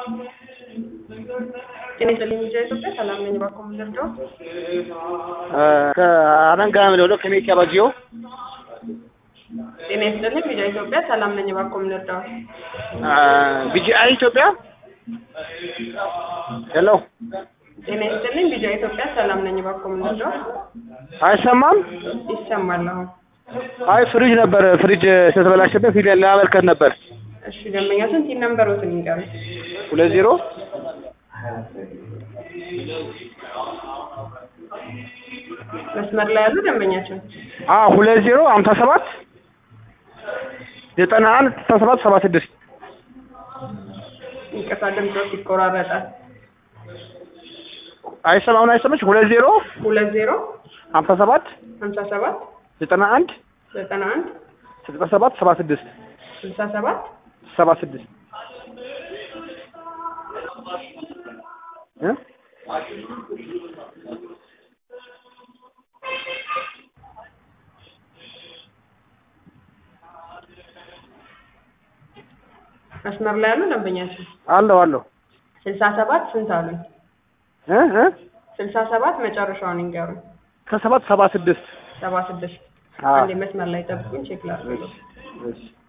ጤና ይስጥልኝ ልጅ ኢትዮጵያ ሰላም ነኝ። እባክዎ ምን ልርዳዎት? ከአረንጋ ምደውለው ከሜጫ ባጂዮ ጤና ይስጥልኝ ልጅ ኢትዮጵያ ሰላም ነኝ። እባክዎ ምን ልርዳዎት? ቢጂአይ ኢትዮጵያ ሄሎ ጤና ይስጥልኝ ልጅ ኢትዮጵያ ሰላም ነኝ። እባክዎ ምን ልርዳዎት? አይሰማም? ይሰማል አሁን። አይ ፍሪጅ ነበር ፍሪጅ ስለተበላሸበት ፍሪጅ ለማመልከት ነበር። እሺ ደንበኛ ስንት ነንበሮትን ይንገሩኝ? ሁለት ዜሮ መስመር ላይ ያሉ ደንበኛችን አ ሁለት ዜሮ ሀምሳ ሰባት ዘጠና አንድ ስልሳ ሰባት ሰባ ስድስት ይቅርታ ድምጾት ይቆራረጣል። አይሰማ አሁን አይሰማች ሁለት ዜሮ ሁለት ዜሮ ሀምሳ ሰባት ሀምሳ ሰባት ዘጠና አንድ ዘጠና አንድ ስልሳ ሰባት ሰባ ስድስት ስልሳ ሰባት ሰባ ስድስት እ መስመር ላይ ያሉ ደንበኛችን አለሁ አለሁ ስልሳ ሰባት ስንት አሉኝ? እ እ ስልሳ ሰባት መጨረሻውን ይንገሩኝ። ከሰባት ሰባ ስድስት ሰባ ስድስት አዎ። አንዴ መስመር ላይ ጠብቁኝ ቼክ ላድርግ። እሺ